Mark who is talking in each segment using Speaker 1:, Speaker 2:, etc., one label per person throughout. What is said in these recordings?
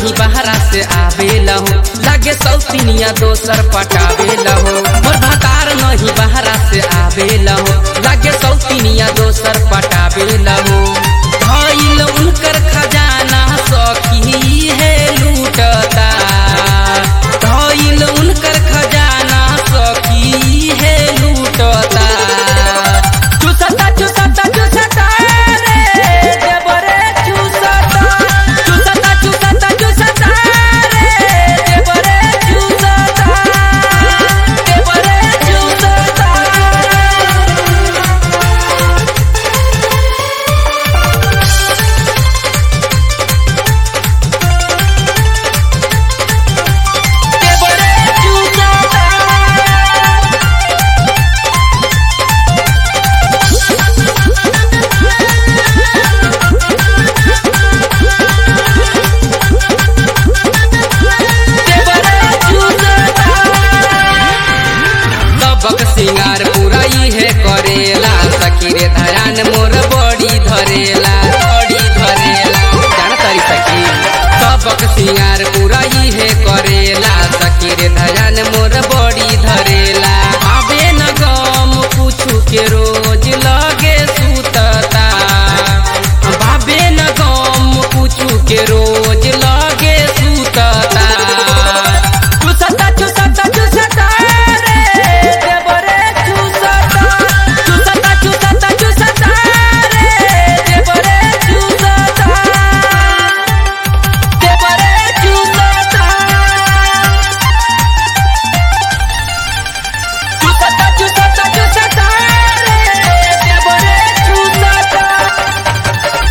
Speaker 1: नहीं बहरा से आवेला हो लागे सौतीनिया दोसर पटावेला हो मोर भतार नहीं बहरा से आवेला हो लागे सौतीनिया दोसर पटावेला हो धइल उनकर खजाना सखी है लूटता धइल उनकर खजाना सखी है लूटता चुसता चुसता चुसता रे देवरे चुसता चुसता चुसता चुसता रे देवरे चुसता देवरे चुसता देवरे चुसता सबक सिंगार पूरा है करेला सखी रे धरान मोर बड़ी धरेला बड़ी धरेला जान तारी सखी सबक सिंगार पूरा है करेला सखी रे धरान मोर बड़ी धरेला आबे न गम पूछू के रोज लगे सुतता बाबे न गम पूछू के रोज लगे सुतता चुसता चुसता चुसता रे देवरे चुसता चुसता चुसता चुसता रे देवरे चुसता देवरे चुसता चुसता चुसता चुसता रे देवरे चुसता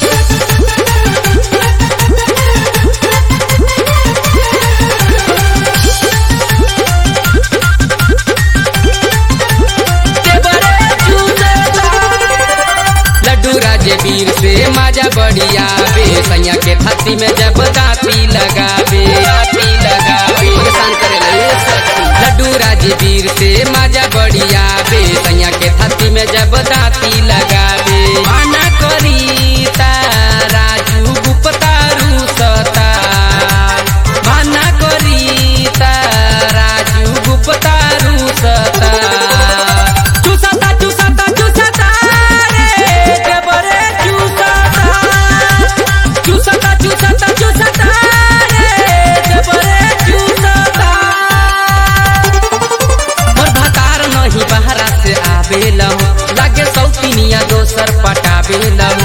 Speaker 1: लड्डू राजे वीर से माजा बढ़िया बे सैया के छाती में जब दाती लगावे दाती लगावे परेशान करेला ये सखी लड्डू राजे वीर से माजा बढ़िया बे सैया के छाती में जब दाती लगावे माना करी ता राजू गुप्ता रूसता माना करी ता राजू गुप्ता रूसता चुसता चुसता चुसता रे देवरे चुसता चुसता चुसता चुसता रे देवरे चुसता मोर भतार नहीं बहरा से आवेला हो लागे सौतीनिया दोसर पटावेला हो